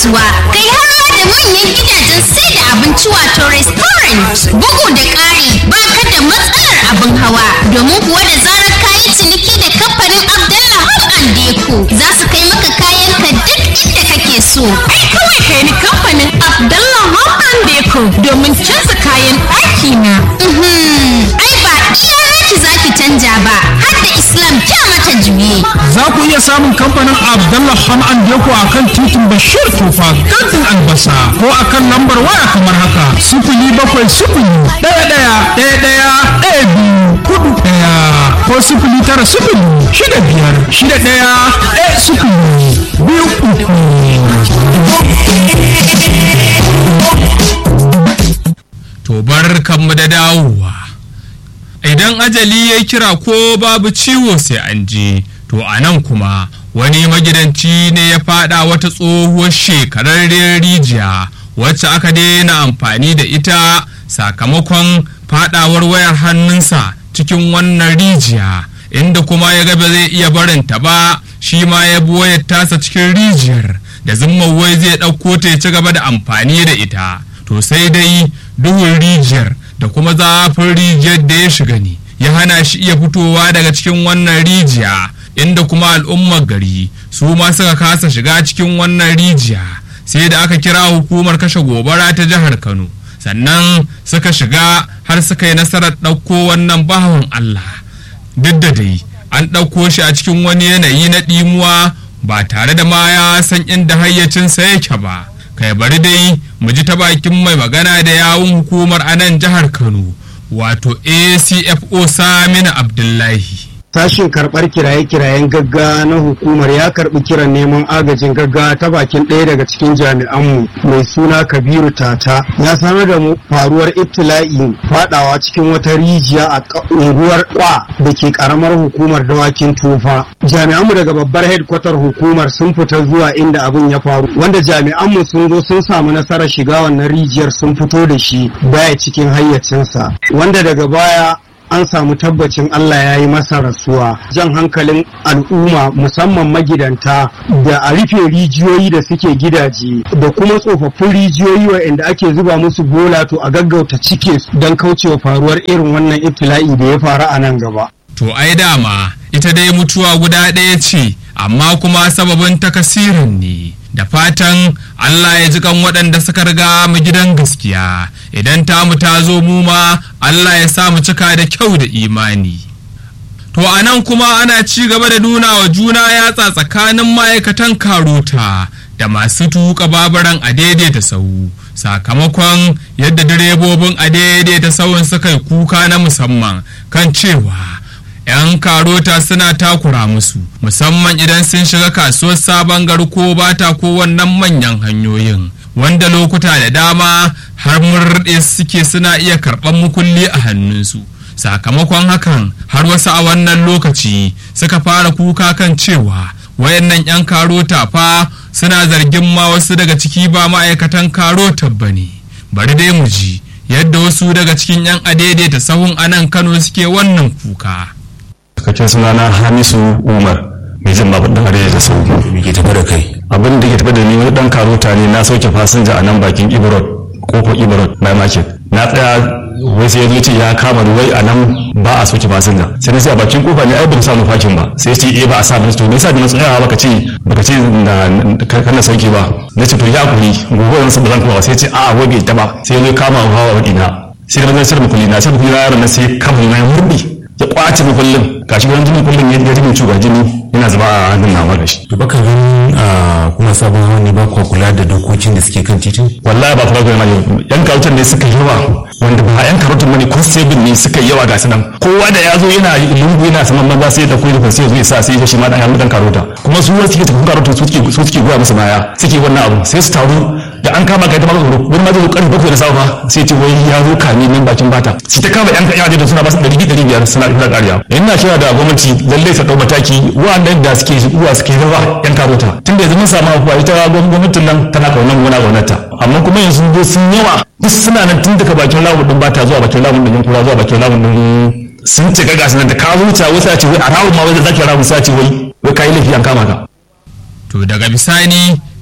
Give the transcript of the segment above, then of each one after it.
kasuwa kai har ma da manyan gidajen sai da abinci wato restaurant bugu da ƙari ba ka da matsalar abin hawa domin kuwa da zarar kayi ciniki da kamfanin Abdallah Home and Deco za su kai maka kayan ka duk inda kake so ai kawai kai ni kamfanin Abdallah Home and Deco domin canza kayan ɗaki na Mhm. ai ba iya naki zaki canja ba har da Islam kya mata juye Za ku iya samun kamfanin Abdullah Ham'an Deko a kan titin Bashir Tufa kantin albasa ko a kan lambar waya kamar haka sifili bakwai sifili ɗaya ɗaya ɗaya ɗaya ɗaya biyu hudu ɗaya ko sifili tara sifili shida biyar shida ɗaya ɗaya sifili biyu uku. to bar kanmu da dawowa idan ajali ya kira ko babu ciwo sai an je to a nan kuma wani magidanci ne ya fada wata tsohuwar shekararriyar rijiya wacce aka daina amfani da ita sakamakon fadawar wayar hannunsa cikin wannan rijiya inda kuma ya ga ba zai iya barinta ba shi ma ya bi wayar tasa cikin rijiyar da zumman wai zai ɗauko ta ya ci gaba da amfani da ita to sai dai duhun rijiyar da kuma zafin rijiyar da ya shiga ne ya hana shi iya fitowa daga cikin wannan rijiya inda kuma al'ummar gari su ma suka kasa shiga cikin wannan rijiya sai da aka kira hukumar kashe gobara ta jihar kano sannan suka shiga har suka yi nasarar ɗauko wannan bawan allah duk da dai an ɗauko shi a cikin wani yanayi na ɗimuwa ba tare da ma ya san inda hayyacinsa yake ba kai bari dai mu ji ta bakin mai magana da yawun hukumar a nan jihar kano wato acfo saminu abdullahi Sashin karɓar kiraye-kirayen gaggawa na hukumar ya karɓi kiran neman agajin gaggawa ta bakin ɗaya daga cikin jami'anmu mai suna Kabiru Tata ya sanar da mu faruwar ibtila'i faɗawa cikin wata rijiya a ƙa- unguwar Kwa da ke ƙaramar hukumar dawakin tufa. Jami'anmu daga babbar headquarter hukumar sun fita zuwa inda abin ya faru wanda jami'anmu sun zo sun samu nasarar shiga wannan rijiyar sun fito da shi baya cikin hayyacinsa wanda daga baya an samu tabbacin Allah ya yi masa rasuwa jan hankalin al'umma musamman magidanta da a rufe rijiyoyi da suke gidaje da kuma tsofaffin rijiyoyi waɗanda ake zuba musu bola to a gaggauta cike su don kaucewa faruwar irin wannan ibtila'i da ya faru a nan gaba. to ai dama ita dai mutuwa guda ɗaya ce amma kuma sababin takasirin ne da fatan Allah ya ji kan waɗanda suka riga mu gidan gaskiya idan tamu ta zo mu ma Allah ya sa mu cika da kyau da imani to a nan kuma ana ci gaba da nuna wa juna yatsa tsakanin ma'aikatan karota da masu tuka babaran a daidaita sau sakamakon yadda direbobin a daidaita sauyin suka yi kuka na musamman kan cewa 'yan karota suna takura musu musamman idan sun shiga kasuwar sabon gari ko bata ko wannan manyan hanyoyin wanda lokuta da dama har murɗe suke suna iya karɓar mukulli a hannunsu sakamakon hakan har wasu a wannan lokaci suka fara kuka kan cewa wayannan 'yan karota fa suna zargin ma wasu daga ciki ba ma'aikatan karotar ba ne bari dai mu ji yadda wasu daga cikin 'yan adaidaita sahun anan kano suke wannan kuka cikakken sunana hamisu umar mai jin babur ɗan arewa da sau me ke tafa da kai abin da ke tafi da ni wani ɗan karota ne na sauke fasinja a nan bakin ibrod kofar ibrod by market na tsaya wai sai ya zo ce ya kama ni wai a nan ba a sauke fasinja sai na sai a bakin kofa ne ai ban samu fakin ba sai ya ce eh ba a sa ba to me yasa da na tsaya baka ce baka ce na kana sauke ba na ce to ya kuri gobe wani ba zan kuma ba sai ya ce a'a wai bai taba sai ya zo ya kama hawa wa ina sai da mazan sirri mukulli na sai mukulli na yaron na sai kama ni na ya murɗe ya kwace mukullin gashi wani jini kullum ya jini cuga jini yana zuba a hannun nawa da shi to baka ganin a kuma sabon hawan ne ba ku kula da dokokin da suke kan titin wallahi ba kuma kuma yan karutan ne suka yawa wanda ba yan karutan bane ko sebin ne suka yawa ga nan kowa da ya zo yana lungu yana saman maza sai da koyi da sai ya sa sai ya shi ma dan yan karuta kuma su wanda suke tafi karuta su suke su suke goya musu baya suke wannan abu sai su taru da an kama kai ta maka tsoro wani ma zai zo karfe bakwai da safa sai ce wai ya zo kame nan bakin bata shi ta kama yan kan da suna ba su ɗari ɗari biyar suna ɗora ƙariya ina kira da gwamnati lallai ta ɗau mataki wa'annan da suke zuwa suke rawa yan karota tunda yanzu mun samu afuwa ita gwamnatin nan tana kaunan gona gwamnata amma kuma yanzu zo sun yawa duk suna nan tun daga bakin lamun din bata zuwa bakin lamun din yankura zuwa bakin lamun din sun cika gasu nan da ka zuciya wasu ce wai a rawun ma wai da zaki rawun sai ce wai wai kai laifi an kama ka to daga bisani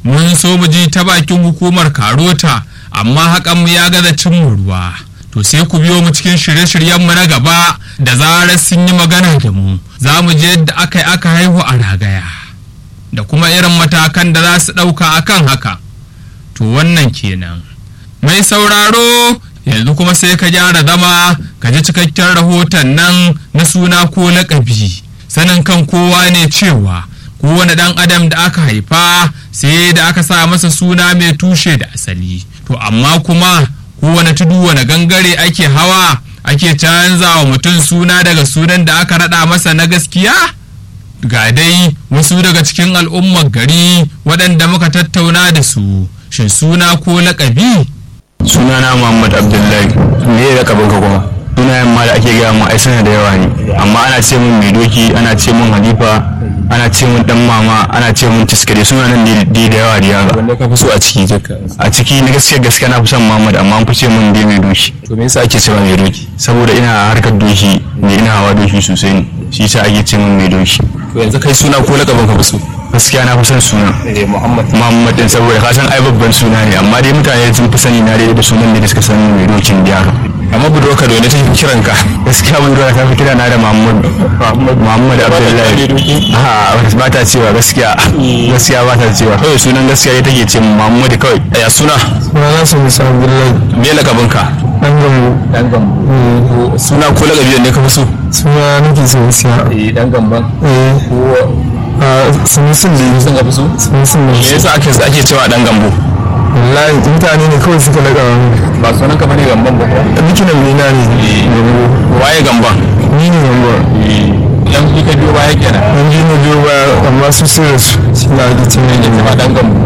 mun so mu ji ta bakin hukumar karota amma hakan mu ya gaza cin mu ruwa to sai ku biyo mu cikin shirye-shiryenmu na gaba da zarar sun yi magana da mu za mu je yadda aka yi aka haihu a ragaya da kuma irin matakan da za su ɗauka akan haka to wannan kenan mai sauraro yanzu kuma sai ka gyara zama ka ji cikakken rahoton nan na suna ko laƙabi sanin kan kowa ne cewa kowane ɗan adam da aka haifa sai da aka sa masa suna mai tushe da asali to amma kuma kowane tudu wane gangare ake hawa ake canza wa mutum suna daga sunan da aka raɗa masa na gaskiya ga dai wasu daga cikin al'ummar gari waɗanda muka tattauna da su shin suna ko laƙabi sunana muhammad abdullahi me ya lakabin ka kuma sunayen ma da ake gaya mu ai suna da yawa ne amma ana ce mun mai doki ana ce mun halifa ana ce mun dan mama ana ce mun tiskare suna nan dai da yawa da yawa wanda ka fi so a ciki jaka a ciki na gaskiya gaskiya na fi son muhammad amma an fi ce mun dai mai doki to me yasa ake cewa mai doki saboda ina harkar doki ne ina hawa doki sosai ne shi yasa ake ce mun mai doki to yanzu kai suna ko lakabin ka fi so gaskiya na fi son suna eh muhammad muhammad din saboda ka san ai babban suna ne amma dai mutane sun fi sani na dai da sunan da suka san mai dokin da yaro amma budurka da wani take kiran ka gaskiya mun zuwa ta fi kira na da Muhammad Muhammad Abdullahi ha ba ta cewa gaskiya gaskiya ba ta cewa kawai sunan gaskiya ita take ce Muhammad kawai ya suna Sunana su Musa Abdullahi me lakabin ka ɗan gambo. dan gambo suna ko lakabi ne ka fi so Suna nake so siya. eh dan gamban Eh, ko a sunusun da sun ka fi so sunusun da me yasa ake ake cewa dan gambo Wallahi mutane ne kawai suka laƙa wani. ba sunan ka bane gamban ba Bikinan nina ne. Gambo. waye gamban Ni ne gambo. yan ka biyo baya kenan An ji na biyo ba amma su sun rasu. Shi na ake ce mai ma gambo. dan gambo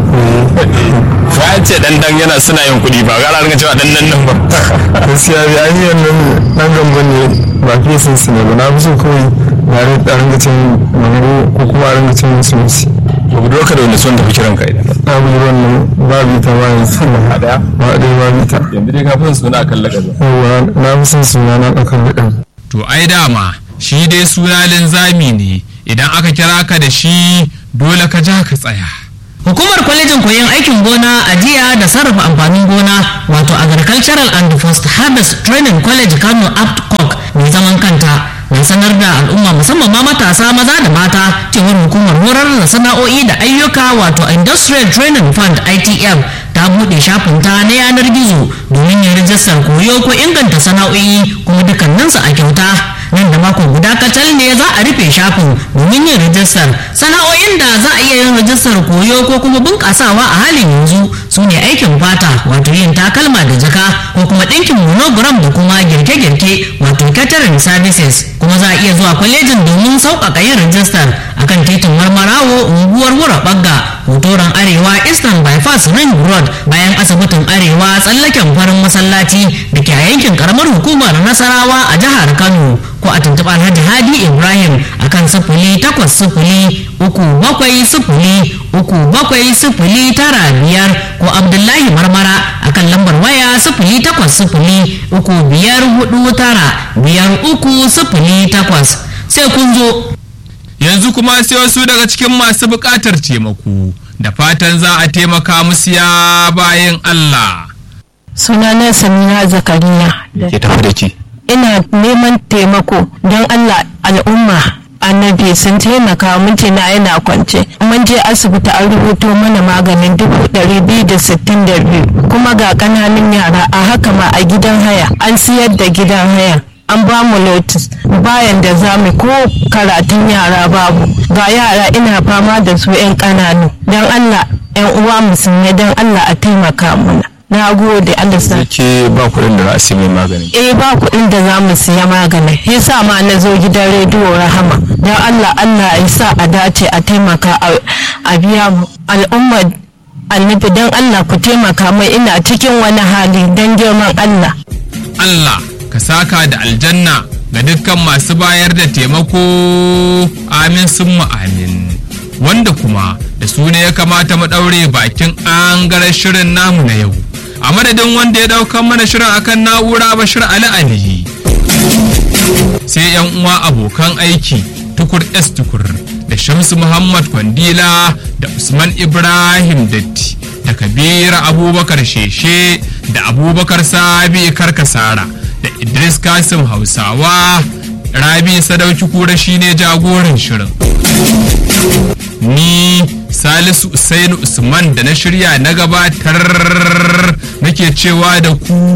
ba an ce dan dan yana suna yin kuɗi ba gara ringa cewa dan dan nan ba Gaskiya bi an yi wannan ɗan gambo ne ba fiye sun su ne ba. Na fi so kawai na ringa cin gambo ko kuma a ringa cin sunusi. ba budurka da wani son tafi kiran ka idan Na bi wannan babu ita ba yanzu. a daya Ba ɗaya babu ita. yanzu dai ka fi son suna kan lakabi Yawwa na fi son suna na ɗaukar riɗin. to ai dama shi dai suna linzami ne idan aka kira ka da shi dole ka ja ka tsaya Hukumar kwalejin koyon aikin gona ajiya da sarrafa amfanin gona wato Agricultural and Post Harvest Training College Kano Aptcock mai zaman kanta na sanar da al'umma musamman ma matasa maza da mata cewar hukumar horar da sana'o'i da ayyuka wato Industrial Training Fund ITF ta buɗe shafinta na yanar gizo domin yin rijistar koyo ko inganta sana'o'i kuma dukkaninsu a kyauta nan da mako guda kacal ne za a rufe shafin domin yin rijistar sana'o'in da za a iya yin rijistar koyo ko kuma bunƙasawa a halin yanzu su ne aikin fata wato yin takalma da jaka ko kuma ɗinkin monogram da kuma girke-girke wato catering services kuma za a iya zuwa kwalejin domin sauƙaƙa yin rijistar akan titin marmarawo unguwar wura bagga hotoron arewa eastern bypass ring road bayan asibitin arewa tsallaken farin masallaci da ke a yankin karamar hukumar nasarawa a jihar kano ko a tuntuɓa alhaji hadi ibrahim akan sifili takwas sifili uku bakwai sifili uku bakwai sifili tara biyar ko abdullahi marmara akan lambar waya sifili takwas sifili uku biyar hudu tara biyar uku sifili takwas sai kun zo yanzu kuma sai wasu daga cikin masu buƙatar taimako da fatan za a taimaka musu ya bayan Allah sunana samina zakariya ke tafi da ki ina neman taimako don allah al'umma annabi sun taimaka mijina yana kwance mun je asibiti an rubuto mana maganin dubu ɗari biyu da sittin da biyu kuma ga ƙananan yara a haka ma a gidan haya an siyar da gidan haya an ba mu notice bayan da za mu ko karatun yara babu ga yara ina fama da su 'yan ƙananu don allah 'yan uwa musulmi don allah a taimaka mana na gode allah sa ke ba kuɗin da za a sai mai magani eh ba kuɗin da za mu siya magani yasa ma na zo gidan rediyo rahama don allah allah ya sa a dace a taimaka a- a biya mu al'ummar annabi don allah ku taimaka mai ina cikin wani hali don girman allah Allah ka saka da aljanna ga dukkan masu bayar da taimako amin sun amin wanda kuma da su ne ya kamata mu ɗaure bakin an shirin namu na yau a madadin wanda ya ɗaukan mana shirin akan na'ura bashir ali ali sai yan uwa abokan aiki tukur s tukur da shamsu muhammad kwandila da usman ibrahim datti da kabir abubakar sheshe da abubakar sabi karkasara da idris kasim hausawa rabi sadauki kura shine jagoran shirin ni salisu usainu usman da na shirya na gabatar nake cewa da ku